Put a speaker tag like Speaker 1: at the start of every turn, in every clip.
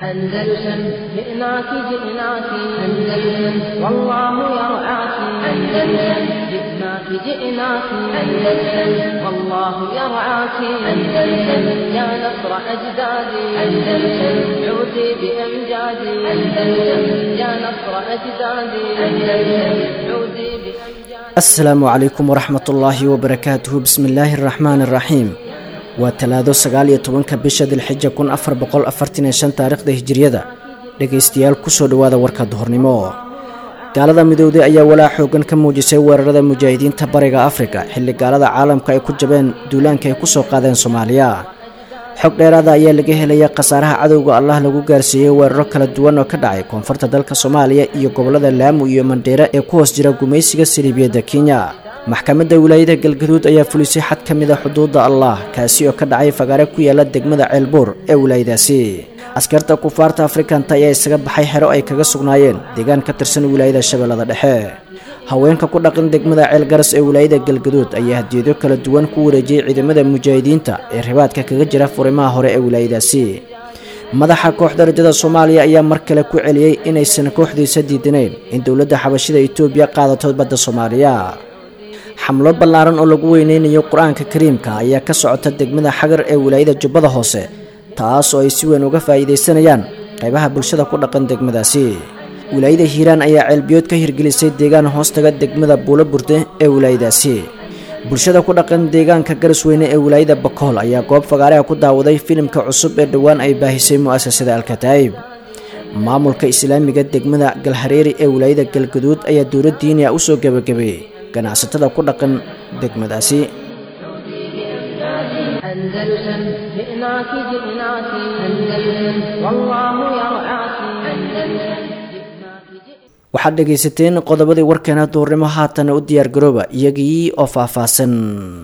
Speaker 1: أندلسن جئناك جئناك أندلسن والله يرعاك أندلسن جئناك جئناك أندلسن والله يرعاك أندلسن يا نصر أجدادي أندلسن عودي بأمجادي أندلسن يا نصر أجدادي أندلسن عودي بأمجادي
Speaker 2: asalaamu calaykum waraxmat ullaahi wabarakaatuhu bismi illaahi araxmaani araxiim waa talaado sagaal iyo tobanka bisha dilxija kun afar boqol afartan iyo shan taariikhda hijiriyada dhegaystayaal kusoo dhowaada warka duhornimo gaalada midowday ayaa walaac xoogan ka muujisay weerarada mujaahidiinta bariga afrika xilli gaalada caalamka ay ku jabeen duulaanka ay kusoo qaadeen soomaaliya xog dheeraada ayaa laga helaya khasaaraha cadowga allah lagu gaarsiiyey weeraro kala duwan oo ka dhacay koonfurta dalka soomaaliya iyo gobollada laamu iyo mandheere ee ku hoos jira gumaysiga saliibiyadda kenya maxkamadda wilaayada galgaduud ayaa fulisay xad ka mid a xuduudda allah kaasi oo ka dhacay fagaare ku yaala degmada ceelbuur ee wilaayadaasi askarta kufaarta afrikanta ayaa isaga baxay xero ay kaga sugnaayeen deegaan ka tirsan wilaayada shabeellada dhexe haweenka ku dhaqan degmada ceelgaras ee wilaayada galgaduud ayaa hadiyado kala duwan ku wareejiyey ciidamada mujaahidiinta ee ribaadka kaga jira furimaha hore ee wilaayadaasi madaxa kooxda rajada soomaaliya ayaa mar kale ku celiyey inaysan kooxdiisa diidanayn in dowladda xabashida etoobiya qaadato badda soomaaliya xamlo ballaaran oo lagu weyneynayo qur-aanka kariimka ayaa ka socota degmada xagar ee wilaayada jubbada hoose taas oo ay si weyn uga faa'iidaysanayaan qaybaha bulshada ku dhaqan degmadaasi wilaayada hiiraan ayaa ceelbiyood ka hirgelisay deegaan hoostaga degmada buulo burde ee wilaayadaasi bulshada ku dhaqan deegaanka garasweyne ee wilaayada bakool ayaa goob fagaareha ku daawaday filimka cusub ee dhowaan ay baahisay mu'asasada alkataa'ib maamulka islaamiga degmada galhareeri ee wilaayada galgaduud ayaa dowlad diiniya u soo gebagabeeyey ganacsatada ku dhaqan degmadaasi
Speaker 1: أندلسن جئناك جئناك أندلسن والله يرعاك أندلسن جئناك جئناك
Speaker 2: waxaad dhegaysateen qodobadii warkeena duurnimo haatana u diyaargarooba iyagii oo faahfaahsan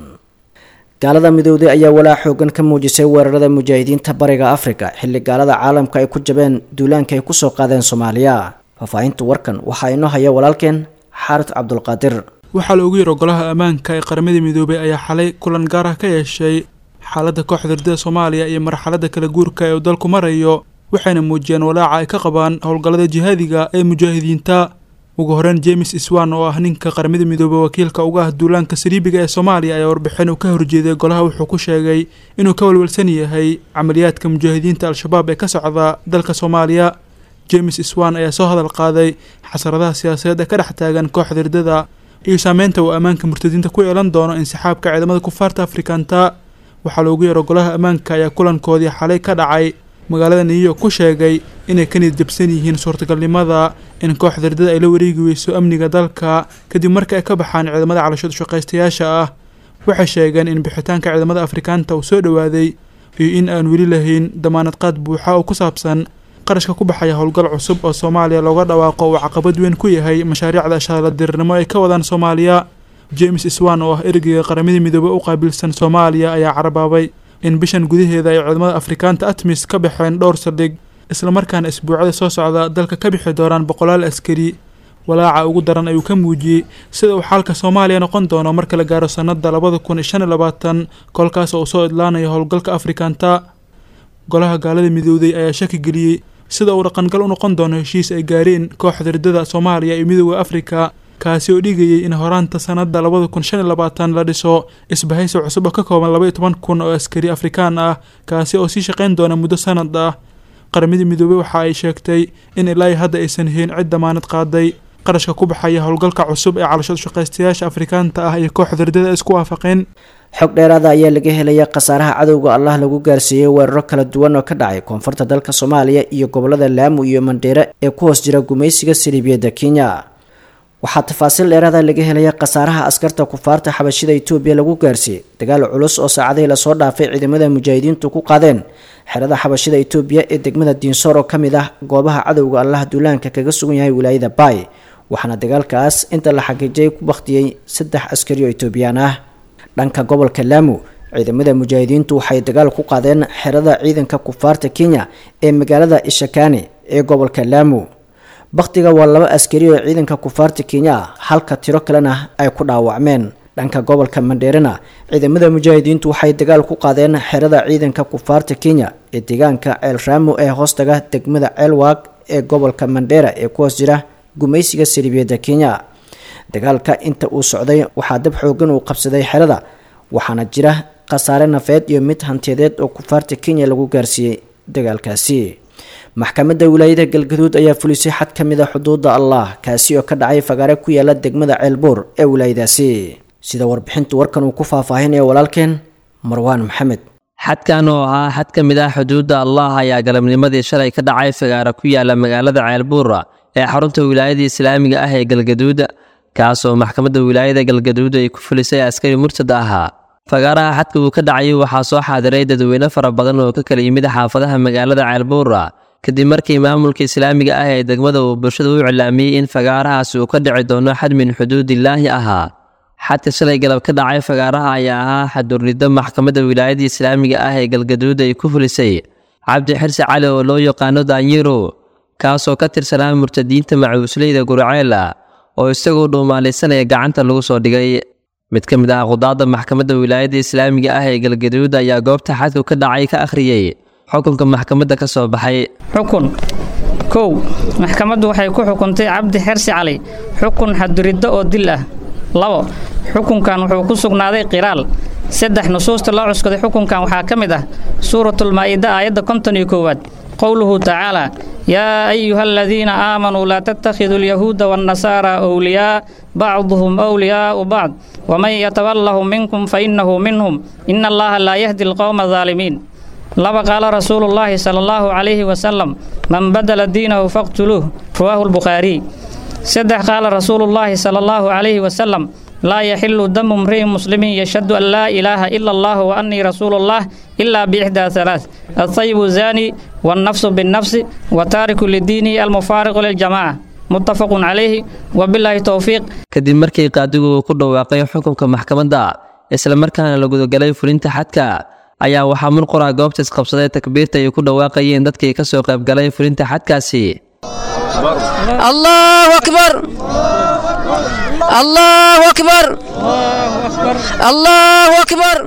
Speaker 2: gaalada midowday ayaa walaac xoogan ka muujisay weerarada mujaahidiinta bariga afrika xilli gaalada caalamka ay ku jabeen duulaanka ay kusoo qaadeen soomaaliya faahfaahinta warkan waxaa inoo haya walaalkeen xaarid cabdulqaadir
Speaker 3: waxaa la ogu yar golaha ammaanka ee qaramada midoobay ayaa xalay kulan gaar ah ka yeeshay xaaladda kooxda ardada soomaaliya iyo marxaladda kala guurka ee uu dalku marayo waxayna muujiyeen walaaca ay ka qabaan howlgallada jihaadiga ee mujaahidiinta ugu horeyn james iswan oo ah ninka qaramada midoobey wakiilka uga ah duulaanka saliibiga ee soomaaliya ayaa warbixin uu ka horjeeday golaha wuxuu ku sheegay inuu ka walwalsan yahay camaliyaadka mujaahidiinta al-shabaab ee ka socda dalka soomaaliya james iswan ayaa soo hadal qaaday xasaradaha siyaasadeed ee ka dhex taagan kooxda ardada iyo saameynta uu ammaanka murtadiinta ku yeelan doono insixaabka ciidamada kufaarta afrikanta waxaa loogu yeero golaha ammaanka ayaa kulankoodii xalay ka dhacay magaalada new york ku sheegay inay ka niyad jabsan yihiin suurtagalnimada in kooxda ardada ay la wareegi weyso amniga dalka kadib marka ay ka baxaan ciidamada calashada shaqaystayaasha ah waxay sheegeen in bixitaanka ciidamada afrikaanta uu soo dhowaaday iyo in aan weli lahayn damaanad qaad buuxa oo ku saabsan qarashka ku baxaya howlgal cusub oo soomaaliya looga dhawaaqo uu caqabad weyn ku yahay mashaariicda shaaladirnimo ay ka wadaan soomaaliya james iswan oo ah ergeyga qaramada midoobey u qaabilsan soomaaliya ayaa carabaabay in bishan gudaheeda ay ciidamada afrikaanta atmis ka baxeen dhowr saldhig islamarkaana isbuucada soo socda dalka ka bixi doonaan boqolaal askari walaaca ugu daran ayuu ka muujiyey sida uu xaalka soomaaliya noqon doono marka la gaaro sanada labada kun iyo shan iyo labaatan kolkaas oo uu soo idlaanayo howlgalka afrikanta golaha gaalada midowday ayaa shaki geliyey sida uu dhaqangal u noqon doono heshiis ay gaareen kooxda ridada soomaaliya iyo midooda afrika kaasi oo dhigayay in horaanta sanada labada kun shan iyo labaatan la dhiso isbahaysi cusub oo ka kooban laba iyo toban kun oo askari afrikaan ah kaasi oo sii shaqayn doona muddo sanad ah qaramada midoobey waxa ay sheegtay in ilaa hadda aysan hayn cid damaanad qaaday qarashka ku baxaya howlgalka cusub ee calashada shaqaystayaasha afrikaanta ah iyo kooxda ridada isku waafaqeen
Speaker 2: xog dheeraada ayaa laga helaya khasaaraha cadowga allah lagu gaarsiiyey weeraro kala duwan oo ka dhacay koonfurta dalka soomaaliya iyo gobollada laamu iyo mandheere ee ku hoos jira gumaysiga saliibiyadda kenya waxaa tafaasiil dheeraada laga helaya khasaaraha askarta kufaarta xabashida etoobiya lagu gaarsiiyey dagaal culus oo saacadihii lasoo dhaafay ciidamada mujaahidiintu ku qaadeen xerada xabashida etoobiya ee degmada diinsoor oo ka mid ah goobaha cadowga allah duulaanka kaga sugan yahay wilaayada baay waxaana dagaalkaas inta la xaqiijiyay ku bakhtiyey saddex askari oo etoobiyaan ah dhanka gobolka laamu ciidamada mujaahidiintu waxay dagaal ku qaadeen xerada ciidanka kufaarta kenya ee magaalada ishakani ee gobolka laamu bakhtiga waa laba askari oo ciidanka kufaarta kenya ah halka tiro kalena ay ku dhaawacmeen dhanka gobolka mandheerena ciidamada mujaahidiintu waxay dagaal ku qaadeen xerada ciidanka kufaarta kenya ee deegaanka ceel raamo ee hoostaga degmada ceelwaag ee gobolka mandheera ee ku hoos jira gumaysiga saliibiyadda kenya dagaalka inta uu socday waxaa dab xoogan uu qabsaday xerada waxaana jira khasaare nafeed iyo mid hantiyadeed oo kufaarta kenya lagu gaarsiiyey dagaalkaasi maxkamadda wilaayada galgaduud ayaa fulisay xad ka mid a xuduudda allah kaasi oo ka dhacay fagaare ku yaala degmada ceelbuur ee wilaayadaasi sida warbixintu warkan uu ku faahfaahinaya walaalkeen marwaan maxamed
Speaker 4: xadkan oo ahaa xad ka mid ah xuduudda allah ayaa galabnimadii shalay ka dhacay fagaara ku yaala magaalada ceelbuura ee xarunta wilaayada islaamiga ah ee galgaduud kaasoo maxkamadda wilaayada galgaduud ay ku fulisay askari murtad ahaa fagaaraha xadka uu ka dhacay waxaa soo xaadiray dadweyne fara badan oo ka kala yimid xaafadaha magaalada ceelbuura kadib markii maamulka islaamiga ah ee degmada uu bulshada u iclaamiyey in fagaarahaasi uu ka dhici doono xad min xuduudillaahi ahaa xadka shalay galab ka dhacay fagaaraha ayaa ahaa xadurnido maxkamadda wilaayada islaamiga ah ee galgaduud ay ku fulisay cabdi xirsi cali oo loo yaqaano daanyiro kaasoo ka tirsanaa murtadiinta macuusleyda gurceela oo isagoo dhuumaalaysanaya gacanta lagu soo dhigay mid ka mid ah qudaadda maxkamadda wilaayadda islaamiga ah ee galgaduud ayaa goobta xadku ka dhacay ka akhriyey xukunka maxkamadda ka soo baxay
Speaker 5: xukun kow maxkamaddu waxay ku xukuntay cabdi xersi cali xukun xaduriddo oo dil ah labo xukunkan wuxuu ku sugnaaday qiraal saddex nusuusta loo cuskaday xukunkan waxaa ka mid ah suuratulmaa'ida aayadda konton iyo koowaad qowluhu tacaalaa yaa ayuha aladiina aamanuu laa tattakhiduu alyahuuda waannasaara wliyaa bacduhum wliyaa'u bacd waman yatawallahum minkum fa innahu minhum ina allaha laa yahdi alqowma adaalimiin laba qaala rasuulu llaahi sala allahu calayhi wasalam man badala diinahu faqtuluuh rawaahu lbukhaariy saddex qaala rasuulullaahi sala allahu calayhi wasalam laa yaxilu damu mri'in muslimin yashhadu an laa ilaaha ila allah wa annii rasuulullah ilaa biixdaa halaath altayibu zaani wannafsu binnafsi wa taariku lidiinihi almufaariqu liljamaaca muttafaqun calayhi wabilaahi towfiiq
Speaker 4: kadib markii qaadigu uu ku dhawaaqay xukunka maxkamadda islamarkaana la gudagalay fulinta xadka ayaa waxaa murqura goobta isqabsaday takbiirta ay ku dhawaaqayeen dadkii ka soo qaybgalay fulinta xadkaasi
Speaker 6: allahu akbar allahu akbar allahu akbar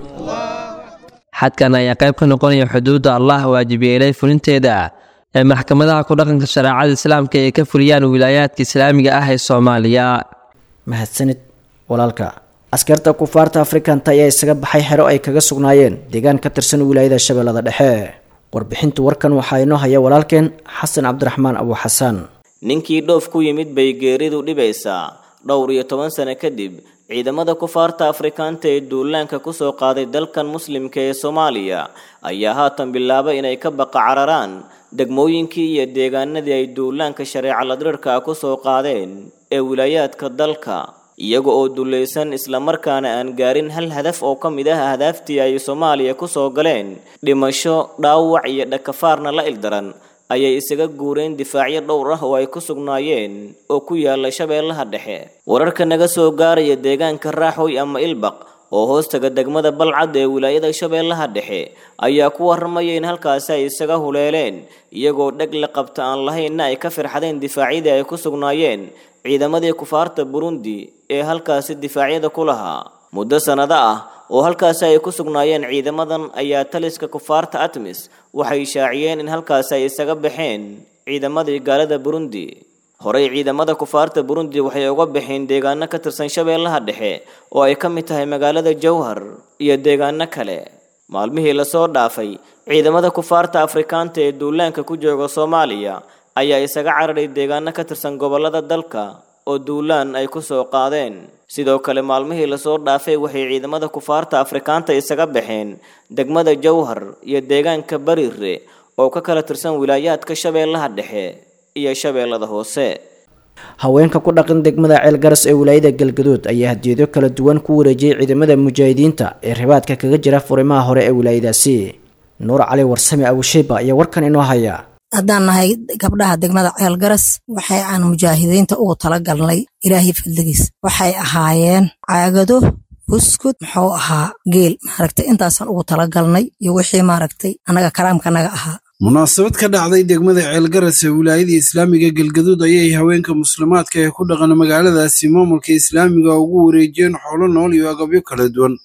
Speaker 4: xadkan ayaa qayb ka noqonaya xuduudda allah waajibiyeelay fulinteeda ee maxkamadaha ku dhaqanka shareecada islaamka ay ka fuliyaan wilaayaadka islaamiga ah ee soomaaliya
Speaker 2: mahadsanid walaalka askarta kufaarta afrikanta ayaa isaga baxay xero ay kaga sugnaayeen deegaan ka tirsan wilaayada shabeellada dhexe warbixinta warkan waxaa inoo haya walaalkeen xasan cabdiraxmaan abu xasaan
Speaker 7: ninkii dhoof ku yimid bay geeridu dhibaysaa dhowr iyo toban sano kadib ciidamada kufaarta afrikaanta ee duulaanka kusoo qaaday dalkan muslimka ee soomaaliya ayaa haatan bilaabay inay ka baqa cararaan degmooyinkii iyo deegaanadii ay duulaanka shareeca ladrirka ah kusoo qaadeen ee wilaayaadka dalka iyaga oo dulaysan islamarkaana aan gaarin hal hadaf oo ka mid ah ahdaaftii ay soomaaliya kusoo galeen dhimasho dhaawac iyo dhakafaarna la ildaran ayay isaga guureen difaacyo dhowr ah oo ay ku sugnaayeen oo ku yaala shabeellaha dhexe wararka naga soo gaaraya deegaanka raaxoy ama ilbaq oo hoostaga degmada balcad ee wilaayada shabeellaha dhexe ayaa ku warramaya in halkaasi ay isaga huleeleen iyagoo dheg la qabta aan lahaynna ay ka firxadeen difaacyadii ay ku sugnaayeen ciidamadii kufaarta burundi ee halkaasi difaacyada ku lahaa muddo sannado ah oo halkaasi ay ku sugnaayeen ciidamadan ayaa taliska kufaarta atmis waxay shaaciyeen in halkaasi ay isaga baxeen ciidamadii gaalada burundi horey ciidamada kufaarta burundi waxay uga baxeen deegaano ka tirsan shabeellaha dhexe oo ay ka mid tahay magaalada jowhar iyo deegaano kale maalmihii lasoo dhaafay ciidamada kufaarta afrikaanta ee duulaanka ku jooga soomaaliya ayaa isaga cararay deegaano ka tirsan gobollada dalka oo duulaan ay ku soo qaadeen sidoo kale maalmihii lasoo dhaafay waxay ciidamada kufaarta afrikaanta isaga baxeen degmada jowhar iyo deegaanka bariire oo ka kala tirsan wilaayaadka shabeellaha dhexe iyo shabeellada hoose
Speaker 2: haweenka ku dhaqan degmada ceel garas ee wilaayada galgaduud ayaa hadiyado kala duwan ku wareejiyey ciidamada mujaahidiinta ee ribaadka kaga jira furimaha hore ee wilaayadaasi nuur cali warsame abushiiba ayaa warkan inoo haya
Speaker 8: haddaan nahay gabdhaha degmada ceel garas waxay aan mujaahidiinta ugu tala galnay ilaahay fadligiis waxay ahaayeen caagado buskud muxuu ahaa geel maaragtay intaasaan ugu tala galnay iyo wixii maaragtay annaga karaamkanaga ahaa
Speaker 9: munaasabad ka dhacday degmada ceelgaras ee wilaayada islaamiga galgaduud ayay haweenka muslimaadka ee ku dhaqan magaaladaasi maamulka islaamiga ugu wareejiyeen xoolo nool iyo agabyo kala duwan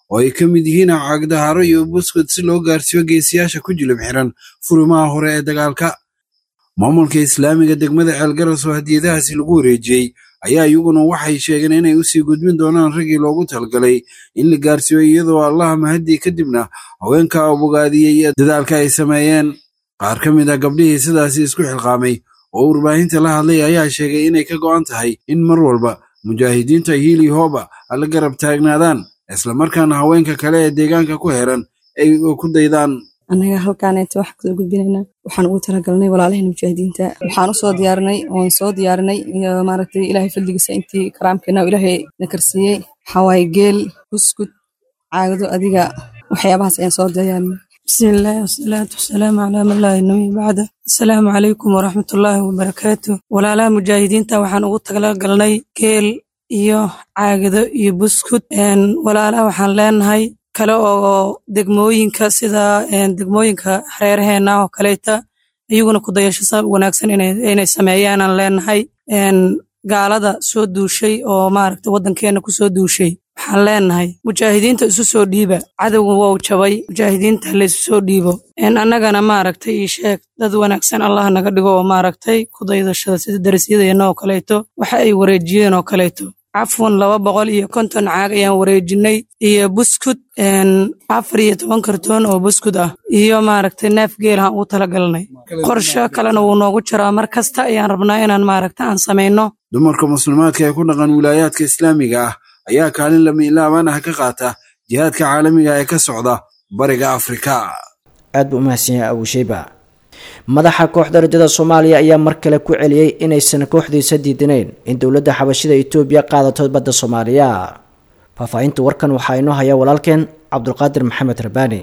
Speaker 9: oo ay ka mid yihiin caagdaharo iyo buskud si loo gaarsiiyo geesiyaasha ku jilib xiran furimaha hore ee dagaalka maamulka islaamiga degmada ceelgaras oo hadiyadahaasi lagu wareejiyey ayaa iyaguna waxay sheegeen inay usii gudbin doonaan raggii loogu talgalay in la gaarsiiyo iyadoo allaha mahadii kadibna haweenka bogaadiyey dadaalka ay sameeyeen qaar ka mid a gabdhihii sidaasi isku xilqaamay oo warbaahinta la hadlay ayaa sheegay inay ka go'an tahay in mar walba mujaahidiinta hiili hooba alla garab taagnaadaan islamarkaana haweenka kale ee deegaanka ku heran ay ku daydaan
Speaker 6: annaga halkaaneeta waxaan kusoo gudbinaynaa waxaan ugu talagalnay walaalaheen mujaahidiinta waxaan usoo diyaarinay oon soo diyaarinay iyo maaragtay ilaahay fadligiisa intii karaamkeena ilaahay na karsiiyey waxawaaye geel buskud caagado adiga waxyaabahaas ayaan soo diyaarinay bismillaahi wasalaatu wasalaamu calaa man laa nabiy bacda asalaamu calaykum waraxmatullaahi wabarakaatu walaalaha mujaahidiinta waxaan ugu talagalnay geel iyo caagado iyo buskud walaalaha waxaan leenahay kale oo degmooyinka sida degmooyinka hareeraheena oo kaleeta iyaguna ku dayasho wanaagsan inay sameeyaanaan leenahay gaalada soo duushay oo maaragta waddankeena kusoo duushay waxaan leenahay mujaahidiinta isu soo dhiiba cadowga wou jabay mujaahidiinta laysu soo dhiibo annagana maaragtay ii sheeg dad wanaagsan allah naga dhigo oo maaragtay ku daydashada sida darasyadeenna oo kaleeto waxa ay wareejiyeen oo kaleeto cafwan laba boqol iyo konton caag ayaan wareejinay iyo buskud afar iyo toban kartoon oo buskud ah iyo maaragtay neef geelahan ugu talagalnay qorsho kalena wuu noogu jiraa mar kasta ayaan rabnaa inaan maaragta aan samayno
Speaker 9: dumarka muslimaadka ee ku dhaqan wilaayaadka islaamiga ah ayaa kaalin lamiilaaban ah ka qaata jihaadka caalamiga ee ka socda bariga afrika
Speaker 2: aad buu umahadsan yahay abuusheyba madaxa kooxda rajada soomaaliya ayaa mar kale ku celiyey inaysan kooxdiisa diidanayn in dowladda xabashida etoobiya qaadato badda soomaaliya faahfaahinta warkan waxaa inoo haya walaalkeen cabdulqaadir maxamed rabaani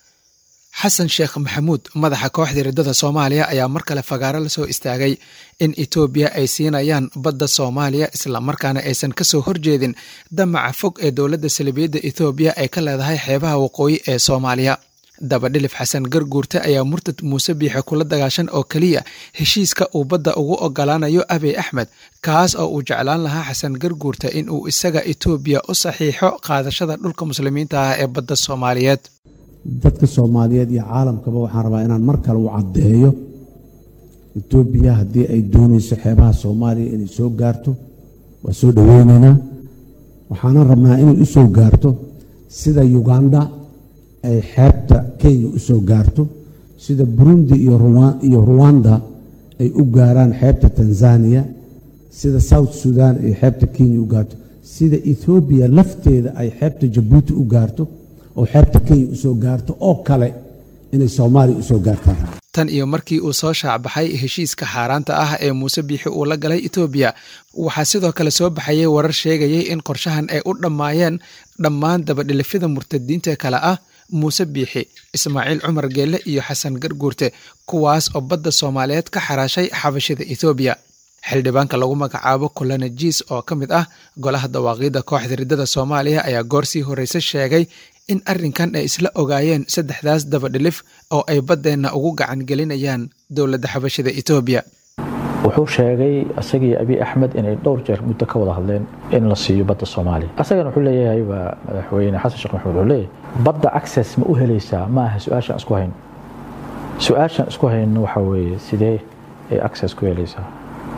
Speaker 10: xasan sheekh maxamuud madaxa kooxda riddada soomaaliya ayaa mar kale fagaaro la soo istaagay in etoobiya ay siinayaan badda soomaaliya islamarkaana aysan kasoo horjeedin damaca fog ee dowladda salibiyadda etoobiya ay ka leedahay xeebaha waqooyi ee soomaaliya dabadhilif xasan garguurte ayaa murtad muuse biixe kula dagaashan oo keliya heshiiska uu badda ugu ogolaanayo abiy axmed kaas oo uu jeclaan lahaa xasan garguurte in uu isaga etoobiya u saxiixo qaadashada dhulka muslimiinta ah ee badda soomaaliyeed
Speaker 11: dadka soomaaliyeed iyo caalamkaba waxaan rabaa inaan mar kale u caddeeyo etoobiya haddii ay doonayso xeebaha soomaaliya inay soo gaarto waa soo dhoweynaynaa waxaanan rabnaa inay u soo gaarto sida uganda ay xeebta kenya u soo gaarto sida burundi iyo ruwanda ay u gaaraan xeebta tanzaniya sida south sudan ay xeebta kenya u gaarto sida ethoobiya lafteeda ay xeebta jabuuti u gaarto oo xeebta kenya u soo gaarto oo kale inay soomaaliya u soo gaartaan
Speaker 10: tan iyo markii uu soo shaacbaxay heshiiska xaaraanta ah ee muuse biixi uu la galay etoobiya waxaa sidoo kale soo baxayay warar sheegayay in qorshahan ay u dhammaayeen dhammaan dabadhilifyada murtadiinta kale ah muuse biixi ismaaciil cumar geelle iyo xasan garguurte kuwaas oo badda soomaaliyeed ka xaraashay xabashida etoobiya xildhibaanka lagu magacaabo kulana jiis oo ka mid ah golaha dawaaqiidda kooxda riddada soomaaliya ayaa goorsii horreyse sheegay in arrinkan ay isla ogaayeen saddexdaas dabadhilif oo ay baddeenna ugu gacan gelinayaan dowladda xabashida etoobiya
Speaker 12: wuxuu sheegay isagii abiy axmed inay dhowr jeer muddo ka wada hadleen in la siiyo badda soomaaliya asagana wuxuu leeyahay waa madaxweyne xasan sheekh maxamuud wuxuu leeyahay badda access ma u helaysaa ma aha su-aashaan isku hayno su-aashaan isku hayno waxaa weeye sidee ay access ku helaysaa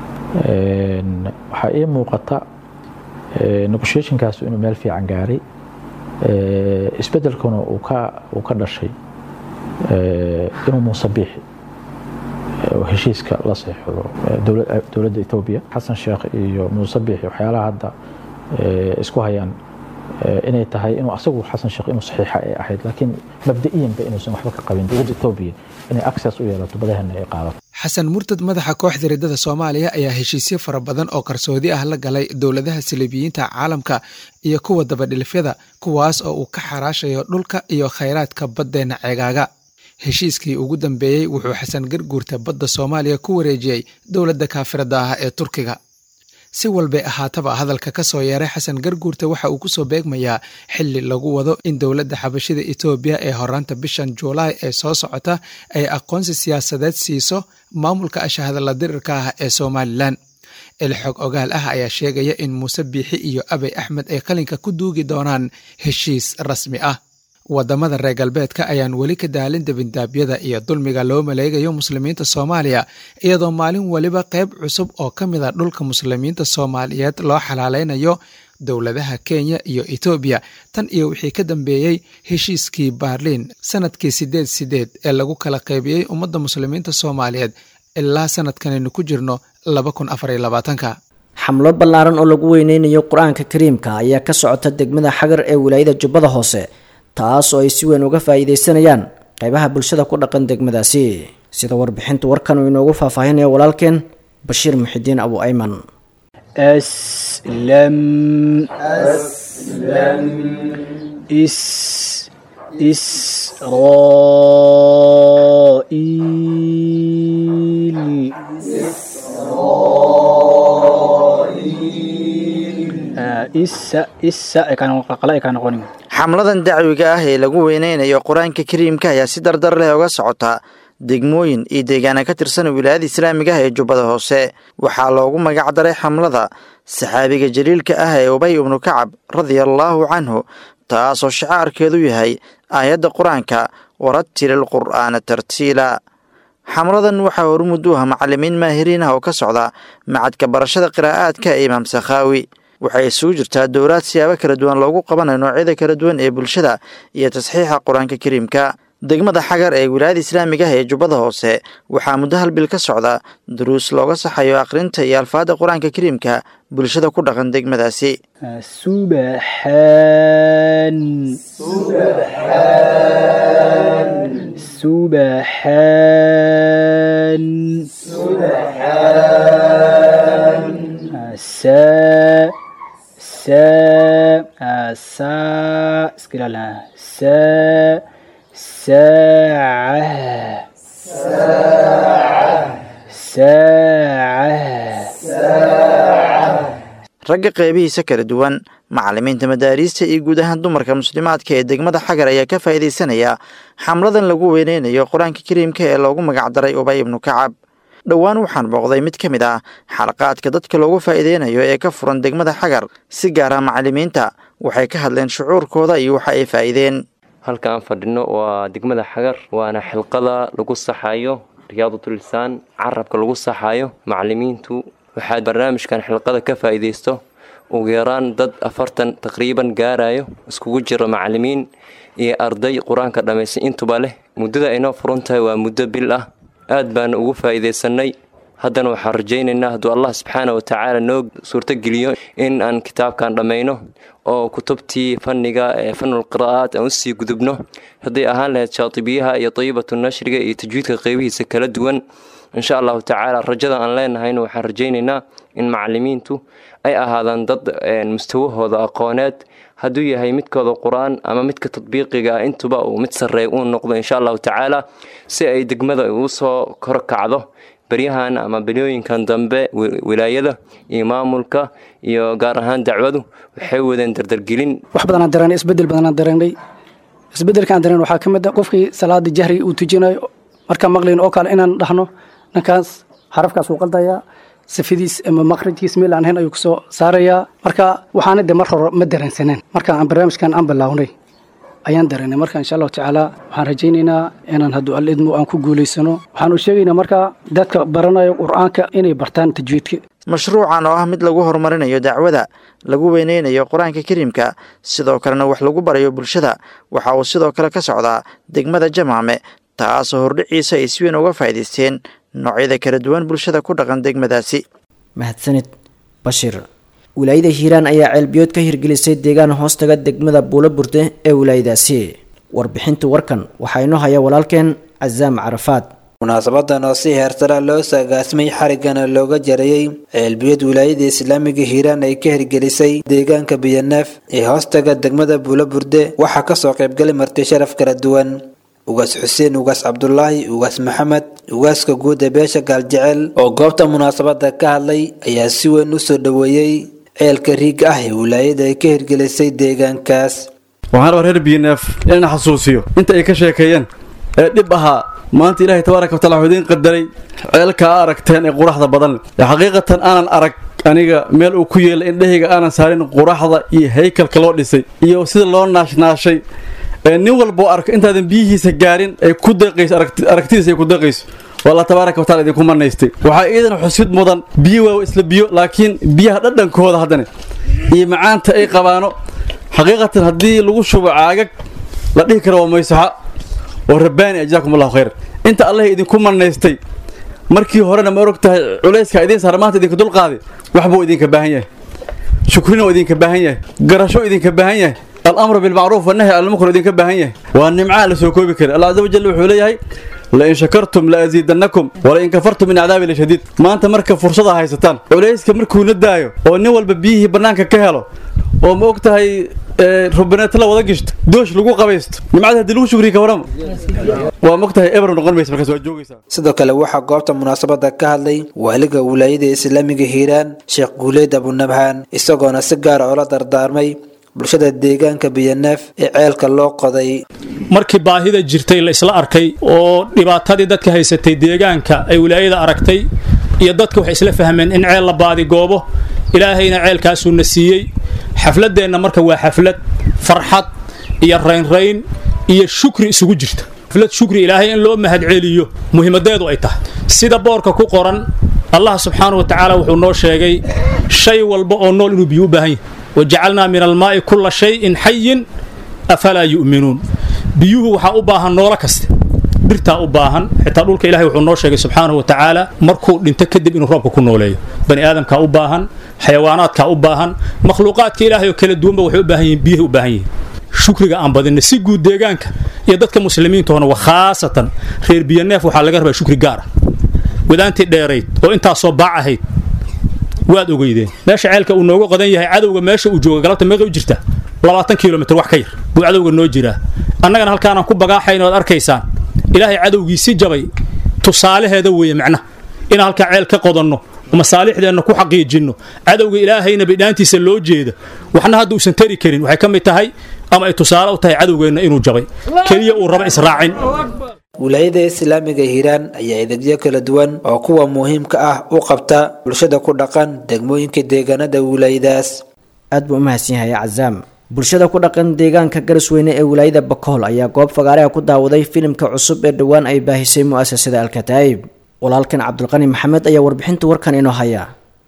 Speaker 12: waxaa ii muuqata negotiationkaas inuu meel fiican gaaray isbedelkuna uu ka dhashay inuu muuse biixi heshiiska la seexdo dowladda etoobiya xasan sheekh iyo muuse biixi waxyaalaha hadda isku hayaan inay tahay inuu asagu xasan sheekh inuu saxiixa ay ahayd laakiin mabda'iyanba inuusan waxba ka qabin dowladda etoobiya inay access u yeelato badahana ay qaadato
Speaker 10: xasan murtad madaxa kooxda riddada soomaaliya ayaa heshiisyo fara badan oo qarsoodi ah la galay dowladaha saliibiyiinta caalamka iyo kuwa dabadhilifyada kuwaas oo uu ka xaraashayo dhulka iyo khayraadka baddeenna ceegaaga heshiiskii ugu dambeeyey wuxuu xasan garguurta badda soomaaliya ku wareejiyey dowladda kaafirada ah ee turkiga si walbay ahaataba hadalka ka soo yeeray xasan garguurta waxa uu kusoo beegmayaa xili lagu wado in dowladda xabashida etoobiya ee horaanta bishan juulaay ee soo socota ay aqoonsi siyaasadeed siiso maamulka ashahadala dirirka ah ee somalilan ilxog ogaal ah ayaa sheegaya in muuse biixi iyo abey axmed ay qalinka ku duugi doonaan heshiis rasmi ah wadamada reer galbeedka ayaan weli ka daalin debindaabyada iyo dulmiga loo maleegayo muslimiinta soomaaliya iyadoo maalin weliba qayb cusub oo ka mid a dhulka muslimiinta soomaaliyeed loo xalaaleynayo dowladaha kenya iyo etoobiya tan iyo wixii ka dambeeyey heshiiskii baarliin sanadkii sideed sideed ee lagu kala qaybiyey ummadda muslimiinta soomaaliyeed ilaa sanadkanaynu ku jirno laba kun afar iyo labaatanka
Speaker 2: xamlo ballaaran oo lagu weyneynayo qur-aanka kariimka ayaa ka socota degmada xagar ee wilaayada jubbada hoose taas oo ay si weyn uga faa'iidaysanayaan qaybaha bulshada ku dhaqan degmadaasi sida warbixinta warkan uu inoogu faahfaahinaya walaalkeen bashiir muxidiin abu ayman
Speaker 13: أسلم أسلم إس إسرائيل آه، إس إس كان قلقلا كان قوني
Speaker 14: xamladan dacwiga ah ee lagu weyneynayo qur-aanka kariimka ayaa si dardar leh uga socota degmooyin iyo deegaana ka tirsan wilaayada islaamiga ah ee jubbada hoose waxaa loogu magac daray xamlada saxaabiga jaliilka ah ee ubay ibnu kacab radiallaahu canhu taasoo shacaarkeedu yahay aayadda qur-aanka warattilil qur'aana tartiila xamladan waxaa hormud u ah macalimiin maahiriin ah oo ka socda macadka barashada qiraa'aadka ee imaam sakhaawi waxay isugu jirtaa dowlaad siyaabo kala duwan loogu qabanayo noocyada kala duwan ee bulshada iyo tasxiixa qur-aanka kariimka degmada xagar ee wilaayada islaamiga ah ee jubbada hoose waxaa muddo hal bil ka socda duruus looga saxayo akhrinta iyo alfaadda qur-aanka kariimka bulshada ku dhaqan degmadaasi
Speaker 13: سبحان سبحان سا سا سا اسكلا سا ساعة ساعة
Speaker 14: ragga qeybihiisa kala duwan macalimiinta madaariista iyo guud ahaan dumarka muslimaadka ee degmada xagar ayaa ka faa'iidaysanaya xamladan lagu weyneynayo qur-aanka kariimka ee loogu magac daray ubay ibnu kacab dhowaan waxaan booqday mid ka mid ah xalaqaadka dadka loogu faa'iideynayo ee ka furan degmada xagar si gaara macalimiinta waxay ka hadleen shucuurkooda iyo waxa ay faa'iideen
Speaker 15: halka aan fadhino waa degmada xagar waana xilqada lagu saxayo riyaadatulisaan carabka lagu saxayo macalimiintu waxaad barnaamijkan xilqada ka faa'iidaysto ugu yaraan dad afartan taqriiban gaarayo iskugu jiro macalimiin iyo arday qur-aanka dhammaystay intuba leh muddada aynoo furan tahay waa muddo bil ah aad baana ugu faa'iidaysanay haddana waxaan rajaynaynaa hadduu allah subxaana wa tacaala noo suurtogeliyo in aan kitaabkan dhammayno oo kutubtii fanniga ee fanul qiraa'aat aan usii gudubno hadday ahaan lahayd shaatibiyaha iyo dayibatu nashriga iyo tajwiidka qeybihiisa kala duwan insha allahu tacaala rajada aan leenahayna waxaan rajaynaynaa in macalimiintu ay ahaadaan dad mustawahooda aqooneed hadduu yahay midkooda qur-aan ama midka tadbiiqiga ah intuba uu mid sarreeya uu noqdo insha allahu tacaala si ay degmada usoo korkacdo beryahan ama beryooyinkan dambe wilaayada iyo maamulka iyo gaar ahaan dacwadu waxay wadeen dardargelin
Speaker 13: wax badanaan dareennay isbedel badanaan dareennay isbedelkaan dareen waxaa ka mid a qofkii salaada jahriga uu tujinayo markaan maqlayn oo kale inaan dhahno ninkaas xarafkaas uu qaldayaa safadiis ama maqrajkiis meel aan hayn ayuu kusoo saarayaa marka waxaana de mar hore ma dareensaneen marka aan barnaamijkan aan bilaawnay ayaan dareennay marka insha allahu tacaala waxaan rajaynaynaa inaan hadduu alidmo aan ku guulaysano waxaan u sheegaynaa marka dadka baranayo qur-aanka inay bartaan tajwiidka
Speaker 14: mashruucan oo ah mid lagu horumarinayo dacwada lagu weyneynayo qur-aanka kariimka sidoo kalena wax lagu barayo bulshada waxa uu sidoo kale ka socdaa degmada jamaame taasoo hordhiciisa ay si weyn uga faa'iidaysteen noocyada kala duwan bulshada ku dhaqan degmadaasi
Speaker 2: mahadsanid bashir wilaayada hiiraan ayaa ceelbiyood ka hirgelisay deegaan hoostaga degmada buulo burde ee wilaayadaasi warbixinta warkan waxaa inoo haya walaalkeen casaam carafaad
Speaker 16: munaasabadan oo si heersara loo saagaasmay xarigana looga jarayey ceelbiyad wilaayada islaamiga hiiraan ay ka hirgelisay deegaanka biyaneef ee hoostaga degmada buulo burde waxaa kasoo qaybgalay marti sharaf kala duwan ugaas xuseen ugaas cabdulaahi ugaas maxamed ugaaska guud ee beesha gaaljecel oo goobta munaasabada ka hadlay ayaa si weyn u soo dhoweeyey ceelka riigga ah ee wilaayada ay ka hirgelisay deegaankaas
Speaker 17: waxaan rabaa reer b n f inaan xasuusiyo inta ay ka sheekeeyeen ee dhib ahaa maanta ilaahay tabaaraka wa taala wuxuu idiin qadaray ceelka aa aragteen ee quraxda badan leh ee xaqiiqatan aanan arag aniga meel uu ku yeelay indhahayga aanan saarin quraxda iyo haykalka loo dhisay iyo sida loo naashnaashay ee nin walboo arko intaadan biyihiisa gaarin ay ku deeqayso aragtidiisa ay ku deeqayso waa allah tabaaraka wa taala idinku manaystay waxaa iidan xusid mudan biyo waa isla biyo laakiin biyaha dhadhankooda haddana iyo macaanta ay qabaano xaqiiqatan haddii lagu shubo caagag la dhihi karo waa maysaxa oo rabbaani ajzaakum allahu khayr inta allah idinku manaystay markii horena ma og tahay culayska idiin saara maanta idinka dulqaaday waxbuu idinka baahan yahay shukrina oo idinka baahan yahay garasho idinka baahan yahay alamru bilmacruuf wannahy almunkar idinka baahan yahay waa nimcaa la soo koobi kara allah caza wajal wuxuu leeyahay lain shakartum la asiidannakum walain kafartum min cadaabi lashadiid maanta marka fursada haysataan culayska markuuna daayo oo nin walba biyihii bannaanka ka helo oo ma og tahay rubaneeta la wada gishto doosh lagu qabaysto nimcada haddii lagu shukriya ka warama waa mog tahay eber noqon maysa markaas waa joogaysaa
Speaker 16: sidoo kale waxaa goobta munaasabada ka hadlay waaliga wilaayada islaamiga hiiraan sheekh guuleyd abunabhaan isagoona si gaara oola dardaarmay bulshada deegaanka biyaneef ee ceelka loo qoday
Speaker 18: markii baahida jirtay la isla arkay oo dhibaatadii dadka haysatay deegaanka ay wilaayada aragtay iyo dadka waxay isla fahmeen in ceel la baadigoobo ilaahayna ceelkaasuuna siiyey xafladeenna marka waa xaflad farxad iyo raynrayn iyo shukri isugu jirta xaflad shukri ilaahay in loo mahadceliyo muhiimadeedu ay tahay sida boorka ku qoran allah subxaanahu wa tacaala wuxuu noo sheegay shay walba oo nool inuu biyo u baahan yahay wajacalnaa min almaa'i kulla shayin xayin afalaa yu'minuun biyuhu waxaa u baahan noolo kaste dhirtaa u baahan xitaa dhulka ilahay wuxuu noo sheegay subxaanahu wa tacaala markuu dhinto kadib inuu roobka ku nooleeyo bani aadamkaa u baahan xayawaanaadkaa u baahan makhluuqaadka ilaahay oo kala duwanba waxay u baahan yihiin biyahay u baahan yihiin shukriga aan badinna si guud deegaanka iyo dadka muslimiintoona wa khaasatan reer biyaneef waxaa laga rabaa shukri gaar ah wadaantii dheerayd oo intaasoo baac ahayd waad ogeydeen meesha ceelka uu nooga qodan yahay cadowga meesha uu jooga galabta meeqa u jirta labaatan kilomitr wax ka yar buu cadowga noo jiraa annagana halkaanaan ku bagaaxayn oad arkaysaan ilaahay cadowgiisi jabay tusaalaheeda weeye macnaha inaan halkaa ceel ka qodanno masaalixdeenna ku xaqiijinno cadowga ilaahayna bidhaantiisa loo jeeda waxna hadda uusan tari karin waxay ka mid tahay ama ay tusaale u tahay cadowgeenna inuu jabay keliya uu raba israacin
Speaker 16: wilaayada islaamiga hiiraan ayaa edegyo kala duwan oo kuwa muhiimka ah u qabta bulshada ku dhaqan degmooyinka deegaanada wilaayadaas
Speaker 2: aad buu u mahadsan yahay cazaam bulshada ku dhaqan deegaanka garasweyne ee wilaayada bakool ayaa goob fagaareha ku daawaday filimka cusub ee dhowaan ay baahisay mu'asasada alkataa'ib walaalkan cabdulqani maxamed ayaa warbixinta warkan inoo haya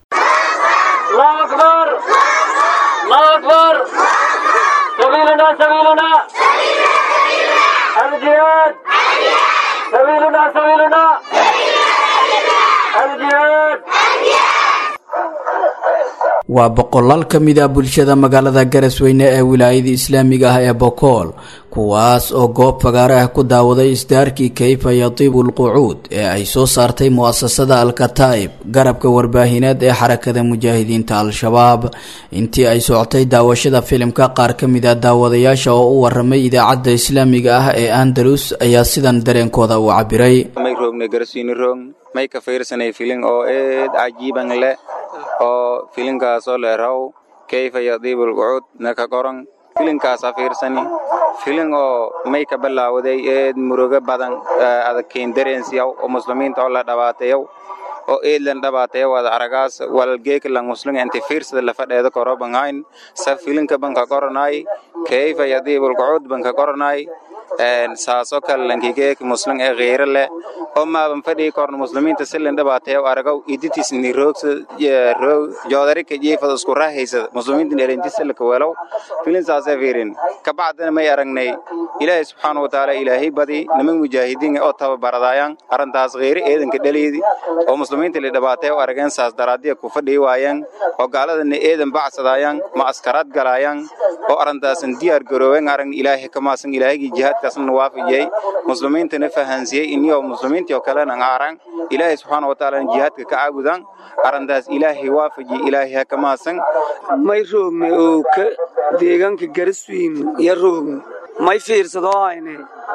Speaker 19: waa boqolaal ka mid ah bulshada magaalada garasweyne ee wilaayada islaamiga ah ee bokool kuwaas oo goob fagaare ah ku daawaday isdaarkii kayfa yatiibu lqucuud ee ay soo saartay mu'asasada alkataa'ib garabka warbaahineed ee xarakada mujaahidiinta al-shabaab intii ay socotay daawashada filimka qaar ka mid ah daawadayaasha oo u waramay idaacadda islaamiga ah ee andalus ayaa sidan dareenkooda u cabiray
Speaker 20: may ka fiirsanay filin oo eed cajiiban leh oo filinkaasoo leeraw kayfa yadiibul qucuud naka qoran filinkaasa fiirsani filin oo may ka bilaawaday eed murugo badan adag keendareensiyaw oo muslimiinta oo la dhawaateyaw oo eedlan dhawaateyaw ada aragaas walgeeklan muslim inti fiirsada lafadheeda korobanhayn sa filinka banka qoranay kayfa yadiibul qucuud banka qoranay saasoo kale lankigeek muslim ee kheyre leh oo maaban fadhii korna muslimiinta silin dhibaateeyo aragaw iditiis ni roogsa roog joodarika jiifada isku raahaysada muslimiinta dheelintisilaka welow filin saasee fiirin kabacdina may aragnay ilaahay subxaana watacaala ilaahay badi niman mujaahidiin oo tababaradaayaan arrintaas kheyre eedanka dhaliidi oo muslimiinta li dhibaateeyo arageen saas daraadiya ku fadhii waayeen oo gaaladana eedan bacsadaayaan ma askaraad galaayaan oo arrintaasan diyaar garooween aragn ilaahay kamaasan ilaahagii jihaadkaasna waafajiyey muslimiintana fahansiyey iniyoo muslimiintii oo kalena ngaaran ilaahay subxaana watacaala jihaadka ka caabudaan arrintaas ilaahay waafajiyey ilaahay ha kamaasan
Speaker 21: may roogme oo ka deegaanka garaswiin iyo roogme may fiirsado ayne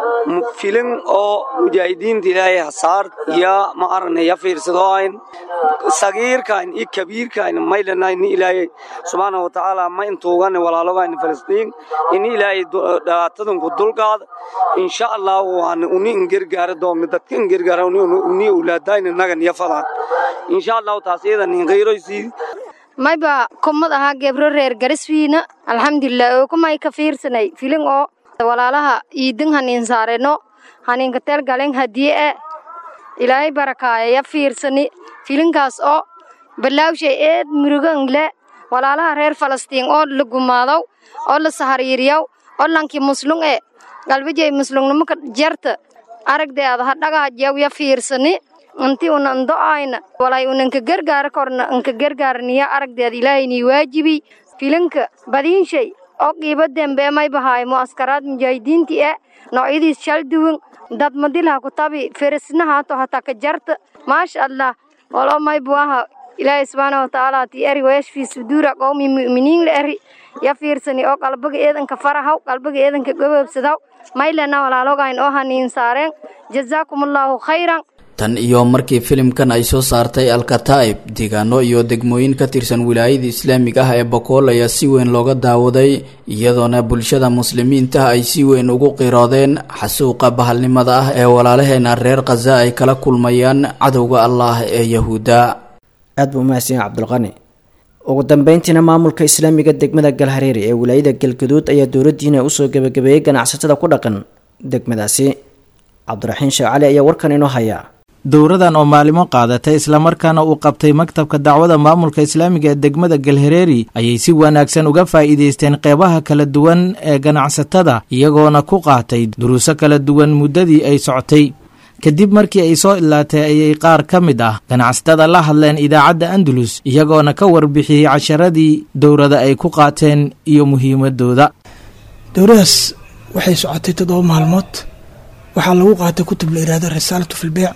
Speaker 21: filin oo mujaahidiinta ilaahay hasaar ya ma arane ya fiirsado ayn sagiirkayn iyo kabiirkayn maylanayni ilaahay subxaana wa tacaala ma intuugane walaalogayni falastiin ini ilaahay dhibaatadanku dulqaada insha allah waana uni ingergaara doomna dadka ingergaara uni ulaadayna nagan ya fadaan insha allahu taas iyadan inqayroysii
Speaker 22: mayba kumad ahaa gebro reer gariswiina alxamdulilah oo kumay ka fiirsanay filin oo walaalaha iidin haniin saareno haniinka teel galen hadiye e ilaahay barakaaya ya fiirsani filinkaas oo balaawshay eed murugangle walaalaha reer falastiin oo la gumaadow oo la sahariiriyaw oo lankii muslung e galbijay muslungnimaka jarta aragdeeda ha dhagaajaw ya fiirsani inti una ndo'ayna walay unanka gargaara korna anka gargaarniya aragdeeda ilaahayni waajibi filinka badiinshay oo qiibo dembe may bahaay mu'askaraad mujaahidiinti e noocyadiis shal duwan dad madilha ku tabi ferisnahaato hataa ka jarta maasha allah walo may buaha ilaahay subxaana watacaala ti eri weeshfii suduura qowmi mu'miniin la eri ya fiirsani oo qalbiga eedanka farahaw qalbiga eedanka gobobsadaw maylena walaalogayn oo haniin saareen jazaakumullaahu khayran
Speaker 19: tan iyo markii filimkan ay soo saartay alkataa'ib deegaano iyo degmooyin ka tirsan wilaayada islaamiga ah ee bokool ayaa si weyn looga daawaday iyadoona bulshada muslimiinta ay si weyn ugu qiroodeen xasuuqa bahalnimada ah ee walaalaheena reer khaza ay kala kulmayaan cadowga allah ee yahuudda
Speaker 2: aad buu umahadsan yahay cabdulqani ugu dambeyntiina maamulka islaamiga degmada galhareeri ee wilaayada galgaduud ayaa dowladdiina usoo gebagabeeyey ganacsatada ku dhaqan degmadaasi cabdiraxiin sheekh cali ayaa warkan inoo haya
Speaker 23: dowradan oo maalimo qaadatay islamarkaana uu qabtay maktabka dacwada maamulka islaamiga ee degmada galhareeri ayay si wanaagsan uga faa'iidaysteen qeybaha kala duwan ee ganacsatada iyagoona ku qaatay duruuso kala duwan muddadii ay socotay kadib markii ay soo ilaatay ayay qaar ka mid ah ganacsatada la hadleen idaacadda andalus iyagoona ka warbixiyey casharadii dowrada ay ku qaateen iyo muhiimadooda
Speaker 24: dowradaas waxay socotay toddoba maalmood waxaa lagu qaatay kutub la yihahdo risaalatu filbeyc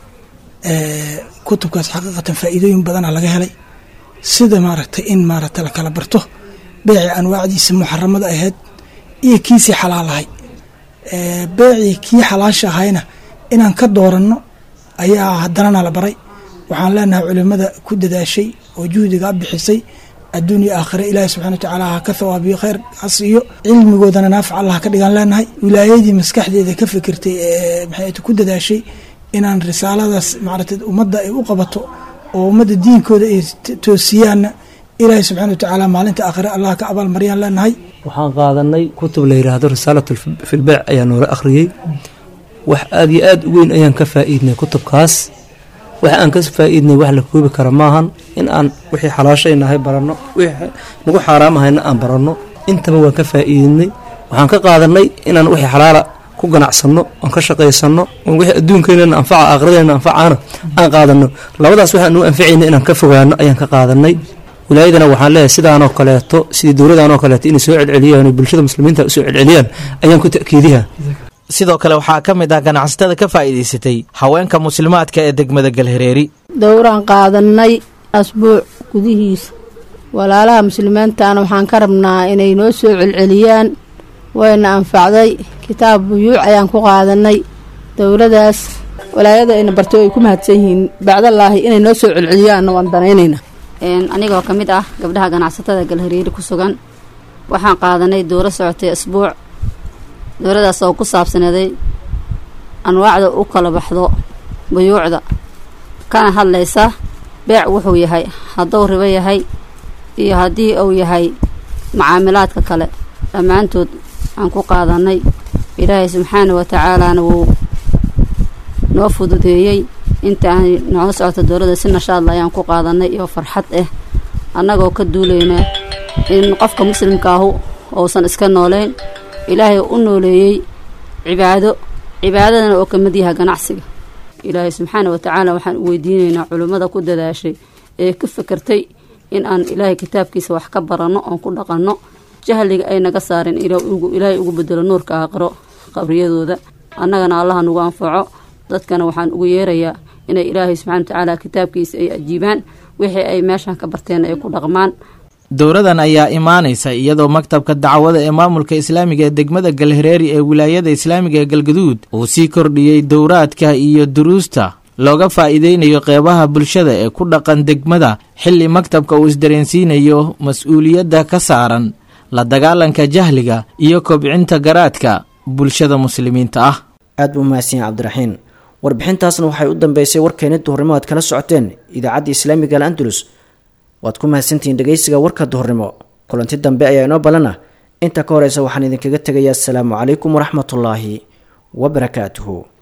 Speaker 24: kutubkaas xaqiiqatan faa'iidooyin badana laga helay sida maaragtay in maaragtay la kala barto beecii anwaacdiisa muxaramada ahayd iyo kiisii xalaalahay beecii kii xalaasha ahayna inaan ka dooranno ayaa haddanana la baray waxaan leenahay culimada ku dadaashay oo juhdiga bixisay adduun iyo aakhire ilaahi subxana watacaala ha ka thawaabiyo khayr ha siiyo cilmigoodana naafic allah ka dhigaan leenahay wilaayadii maskaxdeeda ka fikirtay ee maxay ku dadaashay inaan risaaladaas maaragtay ummadda ay u qabato oo ummadda diinkooda ay toosiyaanna ilaahi subxana watacaala maalinta aakhire allah ka abaalmaryaan leenahay
Speaker 25: waxaan qaadanay kutub la yidhaahdo risaalatu filbeyc ayaa noola akhriyey wax aada iyo aada u weyn ayaan ka faa'iidnay kutubkaas wax aan ka faa'iidnay wax la koobi kara maahan in aan wixii xalaashaynahay baranno wixii nagu xaaraamahayna aan baranno intaba waan ka faa'iidnay waxaan ka qaadanay inaan wixii xalaala ku ganacsanno oon ka shaqaysanno oon wixii adduunkeynana anfaca aakhiradeenna anfacaana aan qaadanno labadaas waxaan u anficayna inaan ka fogaano ayaan ka qaadanay wilaayadana waxaan leeyahay sidaanoo kaleeto sidii dowladaanoo kaleeto inay soo celceliyaan oo bulshada muslimiinta usoo celceliyaan ayaan ku ta'kiidiyaa
Speaker 23: sidoo kale waxaa ka mid ah ganacsatada ka faa'iidaysatay haweenka muslimaadka ee degmada galhareeri
Speaker 26: dowraan qaadanay asbuuc gudihiisa walaalaha muslimiintaana waxaan ka rabnaa inay noo soo celceliyaan wayna anfacday kitaab buyuuc ayaan ku qaadanay dowladaas walaayada ayna barto ay ku mahadsan yihiin bacdallaahi inay noo soo celceliyaanna waan danaynayna
Speaker 27: anigoo ka mid ah gabdhaha ganacsatada galhareeri ku sugan waxaan qaadanay dowro socotay asbuuc dowladaas oo ku saabsaneeday anwaacda u kala baxdo buyuucda kana hadlaysa beec wuxuu yahay hadduu ribo yahay iyo haddii uu yahay macaamilaadka kale dhammaantood aan ku qaadanay ilaahay subxaana wa tacaalaana wuu noo fududeeyey inta aan nooga socoto dowladda si nashaadla ayaan ku qaadanay iyo farxad ah annagoo ka duulayna in qofka muslimka ahu uusan iska nooleyn ilaahay u nooleeyey cibaado cibaadadana oo ka mid yahay ganacsiga ilaahay subxaana wa tacaala waxaan u weydiinaynaa culimmada ku dadaashay ee ka fikirtay in aan ilaahay kitaabkiisa wax ka baranno oon ku dhaqanno jahliga ay naga saareen ilaahay ugu bedelo nuurka aakhiro qabriyadooda annagana allaha nagu anfaco dadkana waxaan ugu yeerayaa inay ilaahay subxana wa tacaala kitaabkiisa ay ajiibaan wixii ay meeshan ka barteen ay ku dhaqmaan
Speaker 23: dowradan ayaa imaanaysa iyadoo maktabka dacwada ee maamulka islaamiga ee degmada galhareeri ee wilaayada islaamiga ee galgaduud uu sii kordhiyey dowraadka iyo duruusta looga faa'iideynayo qeybaha bulshada ee ku dhaqan degmada xilli maktabka uu isdareensiinayo mas-uuliyadda ka saaran la dagaalanka jahliga iyo kobcinta garaadka bulshada muslimiinta ah
Speaker 2: aad buu mahadsan cabdiraxiin warbixintaasna waxay u dambeysay warkeeni duhurnimo aad kala socoteen idaacadda islaamiga al andalus waad ku mahadsantihiin dhegaysiga warka duhurnimo kulanti dambe ayaa inoo balana inta ka horeysa waxaan idinkaga tegayaa asalaamu calaykum waraxmatullaahi wabarakaatuhu